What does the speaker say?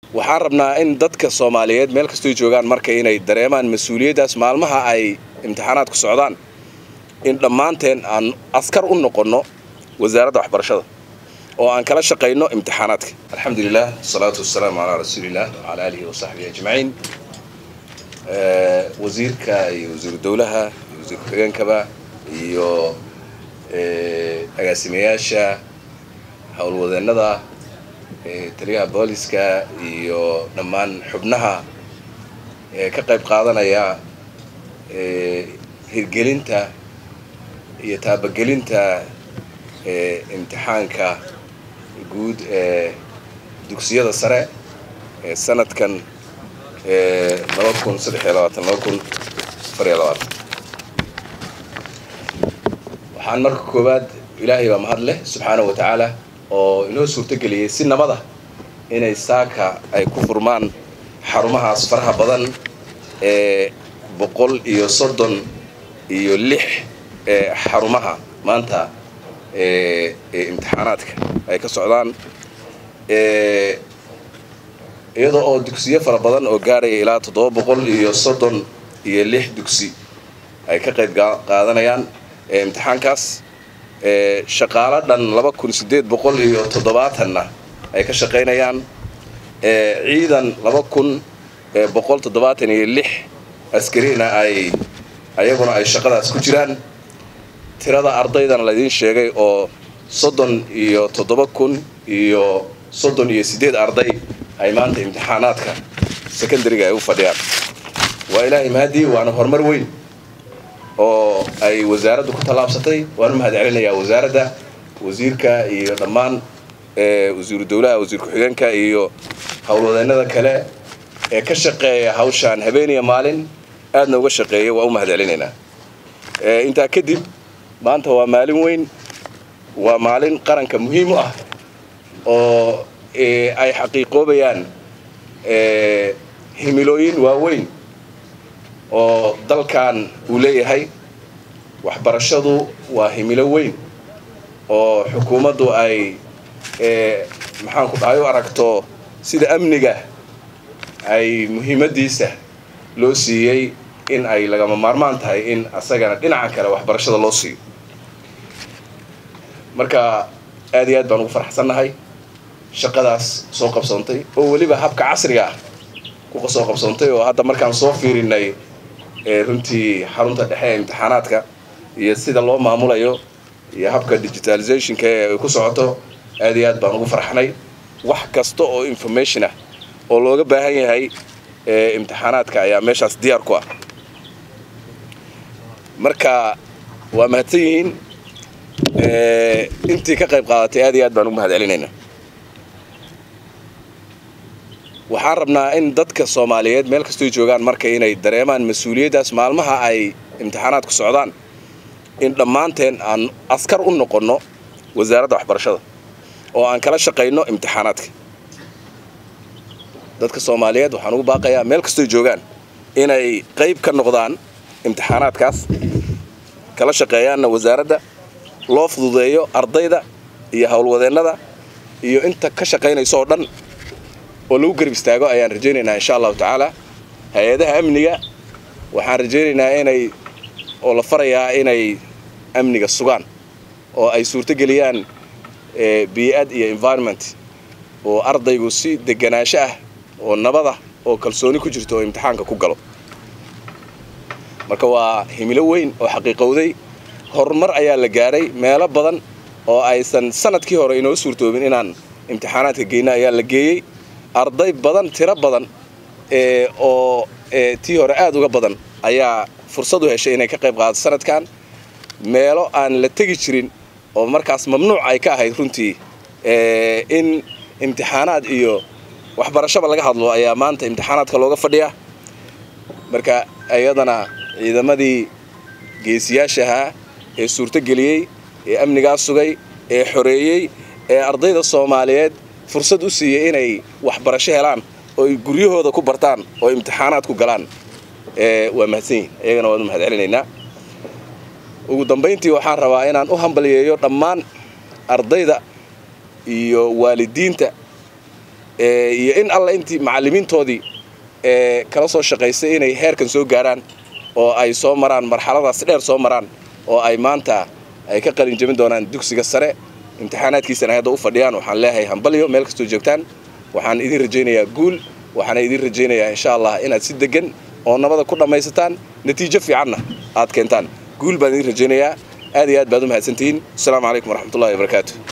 waxaan rabnaa in dadka soomaaliyeed meel kastoy joogaan marka inay dareemaan mas-uuliyaddaas maalmaha ay imtixaanaadku socdaan in dhammaanteen aan askar u noqonno wasaaradda waxbarashada oo aan kala shaqayno imtixaanaadka alxamdulilah wasalaatu wasalaamu calaa rasuuliillah wacalaa aalihi wasaxbihi ajmaciin wasiirka iyo wasiiru dowlaha iyo wasiir ku-xigeenkaba iyo agaasimayaasha howlwadeennada taliyaha booliska iyo dhammaan xubnaha ka qayb qaadanaya hirgelinta iyo taabagelinta imtixaanka guud ee dugsiyada sare ee sanadkan laba kun saddex iyo labaatan laba kun afar iyo labaatan waxaan marka koowaad ilaahay baa mahad leh subxaanahu wa tacaala oo inoo suurtogeliyey si nabada inay saaka ay ku furmaan xarumahaas faraha badan ee boqol iyo soddon iyo lix ee xarumaha maanta ee imtixaanaadka ay ka socdaan iyadoo oo dugsiyo fara badan oo gaaraya ilaa toddoba boqol iyo soddon iyo lix dugsi ay ka qayb qaadanayaan imtixaankaas shaqaalo dhan laba kun siddeed boqol iyo toddobaatanna ay ka shaqaynayaan ciidan laba kun boqol toddobaatan iyo lix askarina ay ayaguna ay shaqadaas ku jiraan tirada ardaydana laydiin sheegay oo soddon iyo toddoba kun iyo soddon iyo siddeed arday ay maanta imtixaanaadka secondariga ay u fadhiyaan waa ilaahay mahadii waana horumar weyn oo ay wasaaraddu ku tallaabsatay waan u mahad celinayaa wasaaradda wasiirka iyo dhammaan wasiiru dowlaha wasiir ku-xigeenka iyo howlwadeennada kale ee ka shaqeeya hawshaan habeeniya maalin aadna uga shaqeeya waa u mahad celinaynaa intaa kadib maanta waa maalin weyn waa maalin qaranka muhiim u ah oo ay xaqiiqoobayaan himilooyin waaweyn oo dalkan uu leeyahay waxbarashadu waa himilo weyn oo xukuumaddu ay maxaanku dhahay u aragto sida amniga ay muhiimaddiisa loo siiyey in ay lagama maarmaan tahay in asagana dhinaca kale waxbarashada loo siiyo marka aad iyo aad baan ugu farxsannahay shaqadaas soo qabsoontay oo weliba habka casriga ah ku soo qabsoontay oo hadda markaan soo fiirinay runtii xarunta dhexe ee imtixaanaadka iyo sida loo maamulayo iyo habka digitalizationka ee ay ku socoto aad iyo aad baan ugu farxnay wax kasta oo information ah oo looga baahan yahay imtixaanaadka ayaa meeshaas diyaar ku ah marka waa mahadsan yihiin intii ka qayb qaadatay aad iyo aad baan ugu mahad celinayna waxaan rabnaa in dadka soomaaliyeed meel kastoy joogaan marka inay dareemaan mas-uuliyaddaas maalmaha ay imtixaanaadku socdaan in dhammaanteen aan askar u noqonno wasaaradda waxbarashada oo aan kala shaqayno imtixaanaadka dadka soomaaliyeed waxaan ugu baaqayaa meel kastoy joogaan inay qayb ka noqdaan imtixaanaadkaas kala shaqeeyaanna wasaaradda loo fududeeyo ardayda iyo howlwadeennada iyo inta ka shaqaynayso oo dhan oo lagu garab istaago ayaan rajaynaynaa insha allahu tacaala hay-adaha amniga waxaan rajaynaynaa inay oo la farayaa inay amniga sugaan oo ay suurtogeliyaan bii'ad iyo environment oo ardaygu si deganaansho ah oo nabada oo kalsooni ku jirto oo imtixaanka ku galo marka waa himilo weyn oo xaqiiqowday horumar ayaa la gaaray meelo badan oo aysan sanadkii hore inoo suurtoobin inaan imtixaanaadka geyna ayaa la geeyey arday badan tiro badan oo tii hore aada uga badan ayaa fursad u heshay inay ka qayb qaadato sanadkan meelo aan la tegi jirin oo markaas mamnuuc ay ka ahayd runtii in imtixaanaad iyo waxbarashaba laga hadlo ayaa maanta imtixaanaadka looga fadhiyaa marka iyadana ciidamadii geesiyaashahaa ee suurtogeliyey ee amnigaas sugay ee xoreeyey ee ardayda soomaaliyeed fursad u siiyey inay waxbarasho helaan oo ay guryahooda ku bartaan oo imtixaanaad ku galaan waa mahadsan yihin iyagana waan u mahad celinaynaa ugu dambayntii waxaan rabaa inaan u hambaliyeeyo dhammaan ardayda iyo waalidiinta iyo in alla intii macallimiintoodii kala soo shaqaysay inay heerkan soo gaaraan oo ay soo maraan marxaladaas dheer soo maraan oo ay maanta ay ka qalin jebin doonaan dugsiga sare imtixaanaadkiisana hadda u fadhiyaan waxaan leeyahay hambalyo meel kastoo joogtaan waxaan idin rajaynayaa guul waxaana idin rajaynayaa insha allah inaad si degan oo nabada ku dhammaysataan natiijo fiicanna aad keentaan guul baan idin rajaynayaa aad iyo aad baad u mahadsantihiin asalaamu calaykum waraxmatullahi wabarakaatu